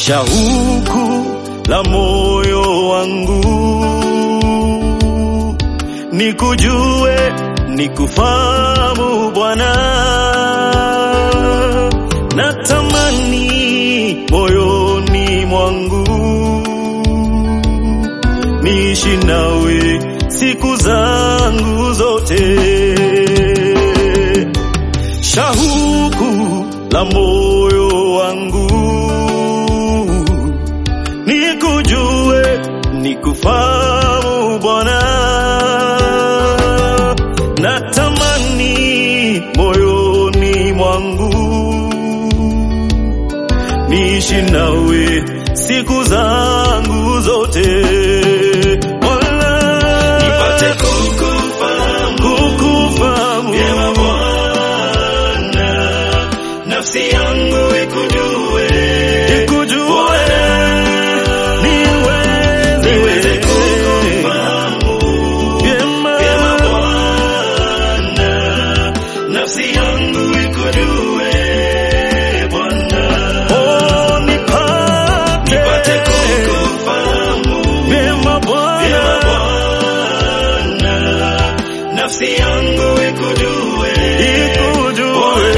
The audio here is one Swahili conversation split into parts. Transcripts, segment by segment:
shauku la moyo wangu nikujue, nikufahamu Bwana, natamani moyoni mwangu niishi nawe siku zangu zote, shauku la moyo wangu nikujue, nikufahamu Bwana, natamani moyoni mwangu niishi nawe siku zangu zote Bwana, nipate kukufahamu kukufahamu vyema Bwana, nafsi yangu ikujue, nikujue niweze niweze kukufahamu vyema vyema Bwana, nafsi yangu ikujue Bwana, oh, nipate nipate kukufahamu vyema Bwana vyema Bwana, nafsi yangu ikujue ikujue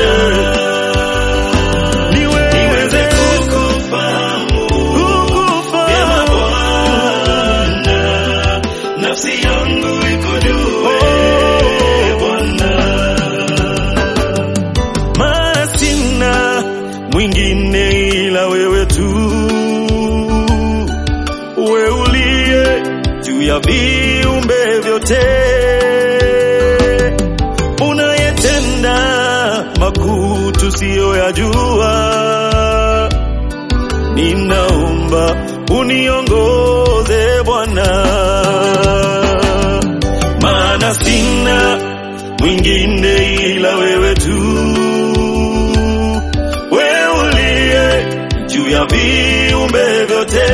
niweze niweze kukufahamu vyema kukufahamu Bwana, nafsi yangu ikujue Bwana. maana sina mwingine ila wewe tu, wewe uliye juu ya viumbe vyote, unayetenda makuu tusiyoyajua. Ninaomba uniongoze Bwana, maana sina mwingine ila wewe tu, wewe uliye juu ya viumbe vyote,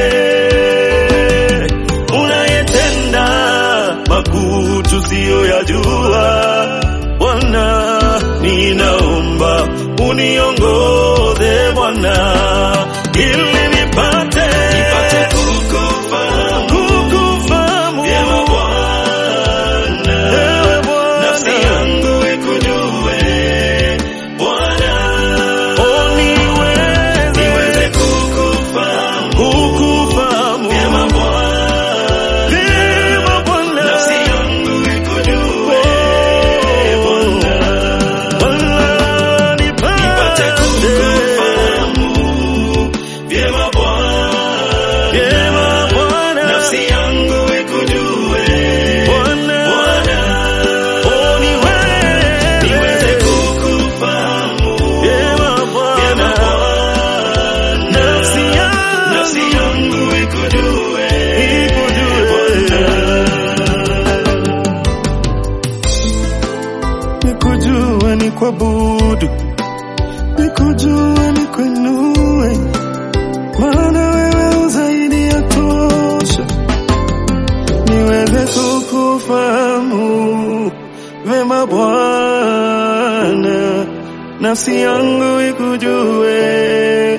unayetenda makuu tusiyoyajua. Bwana, ninaomba uniongoze Bwana, ili nipate Nipate kukufahamu kukufahamu vyema Bwana, Ewe nafsi Bwana. yangu ikujue Bwana, Oh, niweze niweze kukufahamu kukufahamu vyema Bwana, vyema Bwana. nafsi yangu ikujue Bwana, Bwana, nipate nipate kukufahamu vyema Bwana, vyema Bwana. nafsi yangu ikujue Bwana. Bwana, Oh, niweze niweze kukufahamu vyema Bwana. vyema Bwana, Nafsi yangu nafsi yangu ikujue ikujue. Nikujue ni kuabudu, nikujue ni kuinue, maana wewe zaidi ya tosha. Niweze kukufahamu vema Bwana, nafsi yangu ikujue